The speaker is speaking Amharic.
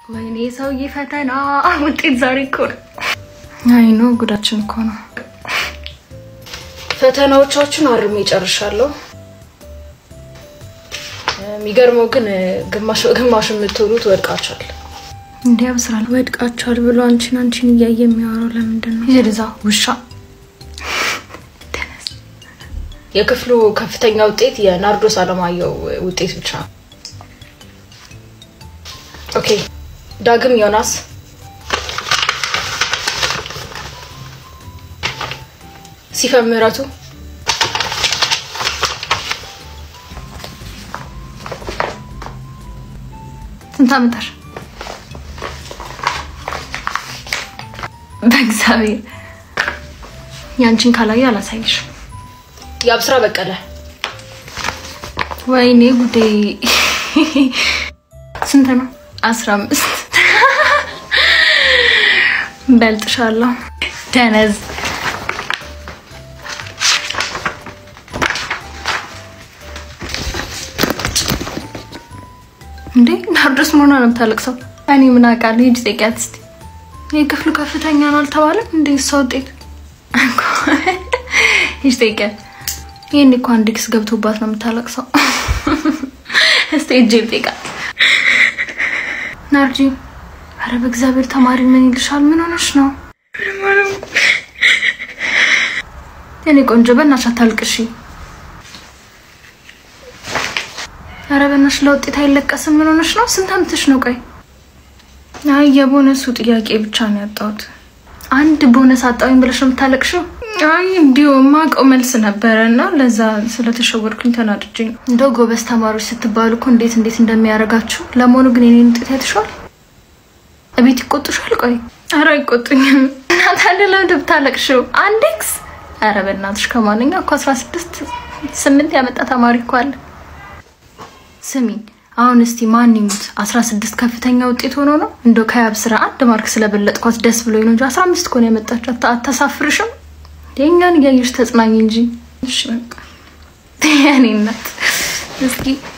ወይኔ ሰውዬ ፈተና ውጤት ዛሬ እኮ ነው። አይ ነው ጉዳችን እኮ ነው። ፈተናዎቻችን አርሜ ጨርሻለሁ። የሚገርመው ግን ግማሽ ግማሽ የምትውሉት ወድቃችኋል። እንዲያ ብስራል ወድቃችኋል ብሎ አንቺን አንቺን እያየ የሚያወራው ለምንድን ነው? ይዛ ውሻ የክፍሉ ከፍተኛ ውጤት የናርዶስ አለማየሁ ውጤት ብቻ ነው። ኦኬ ዳግም ዮናስ፣ ሲፈን ምህረቱ፣ ስንት ዓመታሽ? በእግዚአብሔር ያንቺን ካላየ አላሳይሽም። የአብስራ በቀለ፣ ወይኔ ጉዴ! ስንት ነው? አስራ አምስት በልጥሻለሁ። ደነዝ እንዴ ናርዶስ መሆኗ ነው የምታለቅሰው። እኔ ምን አውቃለሁ? ሂጅ ጠይቂያት እስኪ። የክፍሉ ከፍተኛ ነው አልተባለም እንዴ? እሷ ውጤት ሂጅ ጠይቂያት። ይህን እኮ አንድ ኪስ ገብቶባት ነው የምታለቅሰው። እስቲ ሂጅ ጠይቃት። ናርጂ አረ በእግዚአብሔር ተማሪ ምን ይልሻል? ምን ሆነሽ ነው? የኔ ቆንጆ በእናትሽ አታልቅሺ። አረ በእናትሽ ለውጤት አይለቀስም። ምን ሆነሽ ነው? ስንት ዓመትሽ ነው? ቆይ አይ የቦነሱ ጥያቄ ብቻ ነው ያጣሁት። አንድ ቦነስ አጣሁኝ ብለሽ ነው የምታለቅሽው? አይ እንዲሁ የማውቀው መልስ ነበረ እና ለዛ ስለተሸወድኩኝ ተናድጄ ነው። እንደው ጎበዝ ተማሪዎች ስትባሉ እኮ እንዴት እንዴት እንደሚያደርጋችሁ። ለመሆኑ ግን የኔን ውጤት አይተሽዋል? እቤት ይቆጡሻል? ቆይ አረ አይቆጡኝም። እናት አለ ለምንድን ብታለቅሽው? አንድ ኤክስ አረ በእናትሽ ከማንኛ እኮ አስራ ስድስት ስምንት ያመጣ ተማሪ እኮ አለ። ስሚኝ አሁን እስቲ ማን ይሙት አስራ ስድስት ከፍተኛ ውጤት ሆኖ ነው እንደው ከያብ ስራ አንድ ማርክ ስለበለጥኳት ደስ ብሎኝ ነው እንጂ አስራ አምስት እኮ ነው ያመጣችው። አታሳፍርሽም? የእኛን እያየሽ ተጽናኝ እንጂ። እሺ በቃ የኔ እናት እስኪ